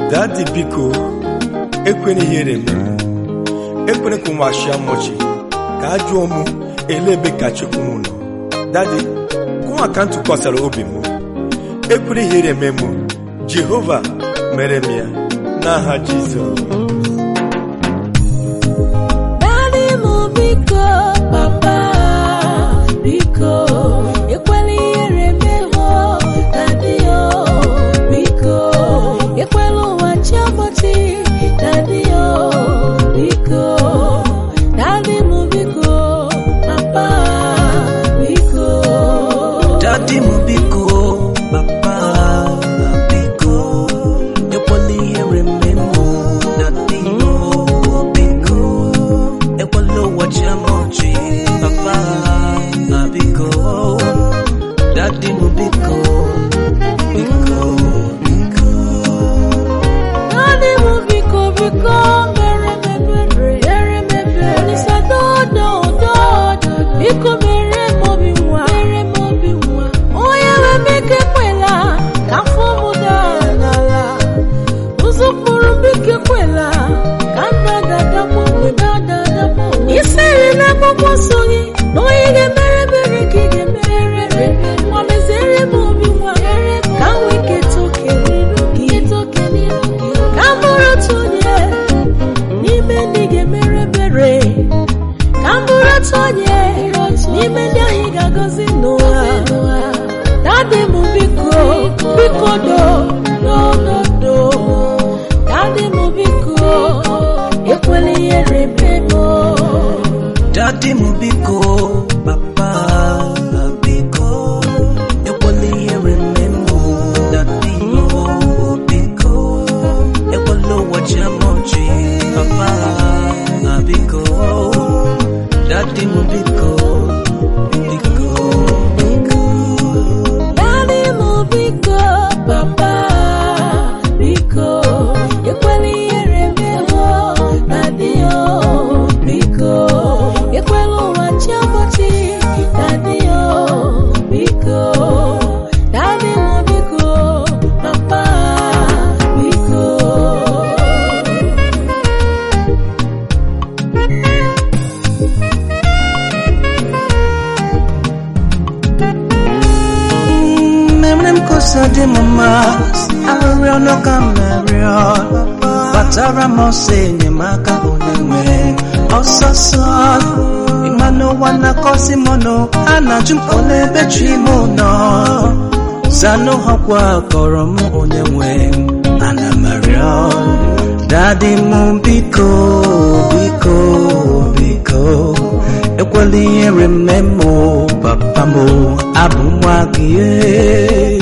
dadi biko ekwena ihere m ekwena ka ụmụ ashịa mọchi ka a jụọ mụ ele ebe ka chukwu m nọ dadi kụnwa ka m tụkwasara obi m ekwena ihere me mụ jehova mere m ya n'aha jizọs Daddy m biko papa biko ekwela ihere mehụ daddy o biko ekwela ụwa chiọmọchi daddy o biko daddy m biko papa biko Daddy m biko papa biko ekwela ihere mme m Daddy m biko ekwela ụwa chia m ọchị papa biko Daddy m biko biko biko Daddy m biko biko mere m ebere mere m ebere Olisa dodo dodo biko mere m obi nwa mere m obi nwa onye nwe m ike ekwela ka afọ m daa n'ala ụzọ kpụrụ m biko ekwela ka nda dadakpọ mgbe dada dakpọ isiri na akwụkwọ nsọ gị na onye ga-emere ebere ka ị ga-emere ebere nwa meziere m obi nwa ka m nwee nketa oke n'iru gị ka m bụrụ otu onye n'ime ndị ga-emere ebere ka m bụrụ otu onye n'ime ndị ahụ ị ga-agọzi n'ụwa dadị m biko biko do do do do dadị m biko ekwela ihere mee m Daddy m biko papa biko ekwela ihere mme m Daddy m biko ekwela ụwa chia m ọchị papa biko Daddy m biko biko biko Daddy m biko papa biko ekwela ihere mehụ daddy o biko ekwela ụwa chiọmọchi daddy o biko daddy m biko papa biko Memre m kosa dị m mma arịrịọ ọnụ ka m na-arịọ kpatara m ọsọ enyemaka onye nwe ọsọsọ ịma n'ụwa na-akọzi m ọnụ a na-ajụ m ole ebe chi m nọ zanụ hakwa kọrọ m onye nwe ana m arịọ dadi m biko biko biko ekwela ihere mme m papa m abụ nwa gị ee.